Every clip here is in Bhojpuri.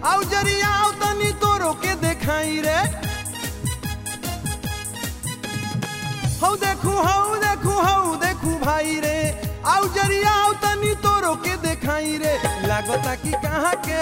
आउ जरिया आउ तनी तोरो के देखाई रे हौ देखू हौ देखू हौ देखू भाई रे आउ जरिया आउ तनी तोरो के देखाई रे लागता कि कहाँ के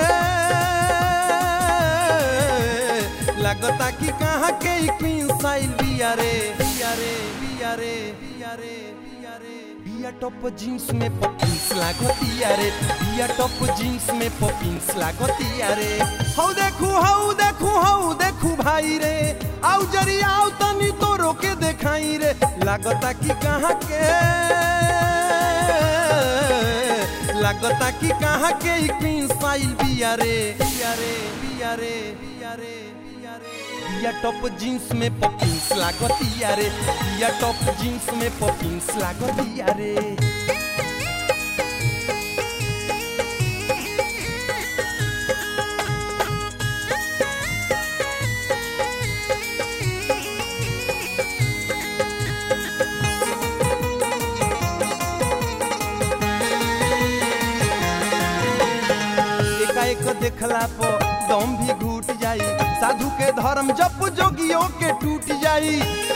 लागता कि कहाँ के क्वीन साइल बिया रे बिया रे बिया रे बिया रे बिया रे बिया टॉप जींस में पॉपिंस लागतिया रे बिया टॉप जींस में पॉपिंस लागतिया रे हौ देखू हौ देखू हौ देखू भाई रे आउ जरिया आउ तनी तोरो के देखाई रे लागता कि कहाँ के लागता कि कहाँ के क्वीन साइल बिया रे बिया रे बिया रे बिया रे बिया रे बिया टॉप जींस में पॉपिंस लागतिया रे बिया टॉप जींस में पॉपिंस लागतिया रे एकाएक देखला पर दम भी घूट जाई साधु के धर्म जप जोगियों के टूट जाई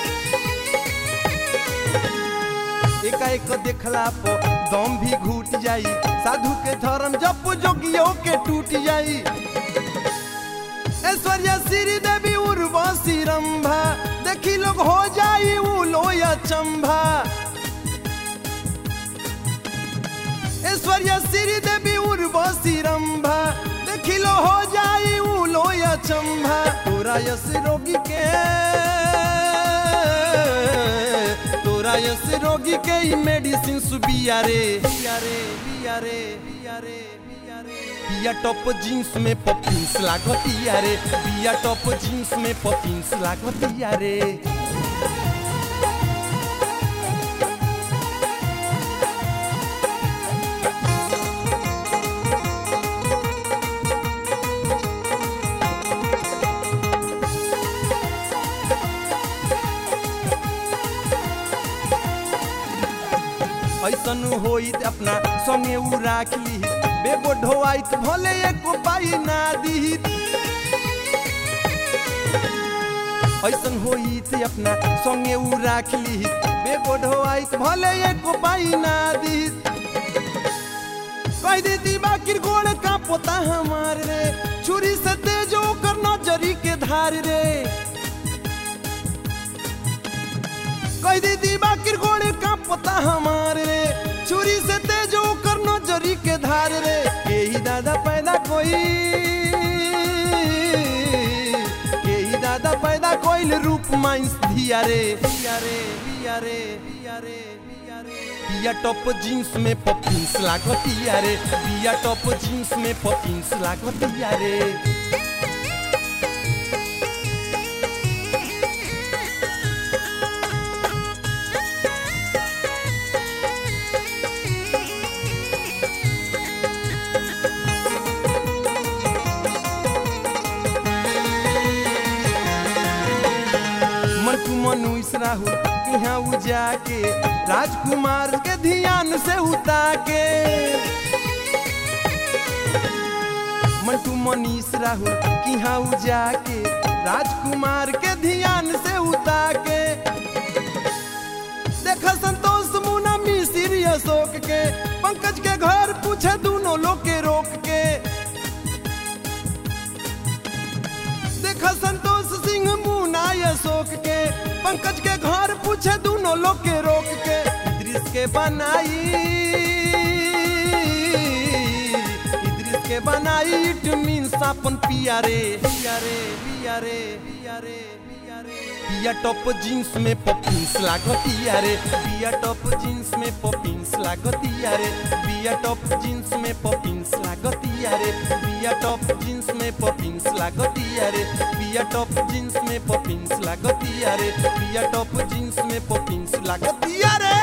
एकाएक देखला पर दम भी घूट जाई साधु के धर्म जप जोगियों के टूट जाई ऐश्वर्या श्री देवी उर्वशी रंभा देखी लोग हो जाई उ लोया चंभा ऐश्वर्या श्री देवी उर्वशी रंभा देखिलो हो जाई उ लोया चंभा तोरा यस रोगी के तोरा यस रोगी के ई मेडिसिन सुबिया रे बिया रे बिया रे बिया रे बिया रे बिया टॉप जींस में पॉपिंस लागतिया रे बिया टॉप जींस में पॉपिंस लागतिया रे ऐसन होइत अपना संगे उ राख ली बेगो ढोआइत भले एको पाई ना दीहित ऐसन होइत अपना संगे उ राख ली बेगो ढोआइत भले एको पाई ना दीहित कह देती बाकिर गोड़ का पोता हमार रे छुरी से तेजो कर नजरी के धार रे कह दीदी बाकिर गोड़े का पता हमारे रे छुरी से तेजो कर नजरी के धार रे यही दादा पैदा कोई यही दादा पैदा कोइल रूप माइंस धिया रे बिया रे बिया रे बिया रे बिया रे बिया टॉप जींस में पॉपिंस लागतिया रे बिया टॉप जींस में पॉपिंस लागतिया रे मंटू मनुष राहुल यहाँ उ जाके राजकुमार के ध्यान से उता के मंटू मनीष राहुल यहाँ उ जाके राजकुमार के ध्यान से उता के देखा संतोष मुना मिसिर अशोक के पंकज के घर पूछे दोनों लोग के रोक के देखा संतोष सिंह मुना अशोक के पंकज के घर पूछे दोनों लोग के रोक के इद्रिस के बनाई इद्रिस के बनाई इट मीन्स अपन पिया रे पिया रे पिया रे पिया रे पिया रे पिया टॉप जींस में पॉपिंस लागतिया रे पिया टॉप जींस में पॉपिंस लागतिया रे पिया टॉप जींस में पॉपिंस लागतिया रे पिया टॉप जींस में पॉपिंस लागतिया रे पिया टॉप जींस में पॉपिंस लागतिया रे पिया टॉप जींस में पॉपिंस लागतिया रे